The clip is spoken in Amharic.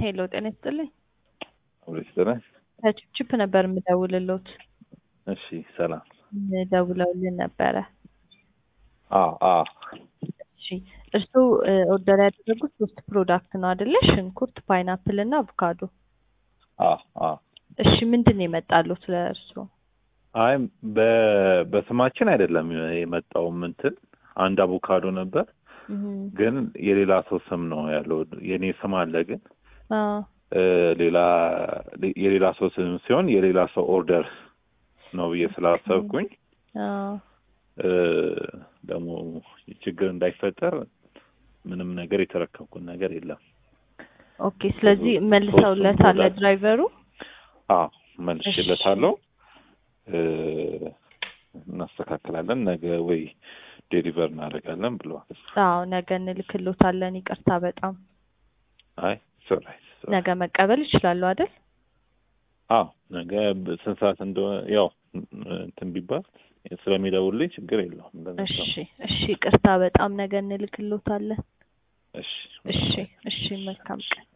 ሄሎ ጤና ይስጥልኝ። አብረስጥልን ከቺፕ ነበር የምደውልሎት። እሺ ሰላም። ደውለውልን ነበረ። አ አ እሺ እርስዎ ኦርደር ያደረጉት ሶስት ፕሮዳክት ነው አይደለ? ሽንኩርት፣ ፓይናፕል እና አቮካዶ። አ አ እሺ ምንድን ነው የመጣሉት ለእርስዎ? አይ በ በስማችን አይደለም የመጣው እንትን አንድ አቮካዶ ነበር፣ ግን የሌላ ሰው ስም ነው ያለው። የኔ ስም አለ ግን አዎ እ ሌላ የሌላ ሰው ስም ሲሆን የሌላ ሰው ኦርደር ነው ብዬ ስላሰብኩኝ አዎ እ ደግሞ ችግር እንዳይፈጠር ምንም ነገር የተረከብኩት ነገር የለም። ኦኬ። ስለዚህ መልሰውለታል ድራይቨሩ? አዎ መልሼለታለሁ። እ እናስተካክላለን ነገ ወይ ዴሊቨር እናደርጋለን ብለዋል። አዎ ነገ እንልክሎታለን። ይቅርታ በጣም አይ ሶራይት ነገ መቀበል ይችላሉ አይደል? አዎ ነገ ስንት ሰዓት እንደሆነ ያው እንትን ቢባል ስለሚደውልኝ ችግር የለውም። እንደዛ እሺ እሺ፣ ይቅርታ በጣም ነገ እንልክሎታለን። እሺ እሺ እሺ፣ መልካም ቀን።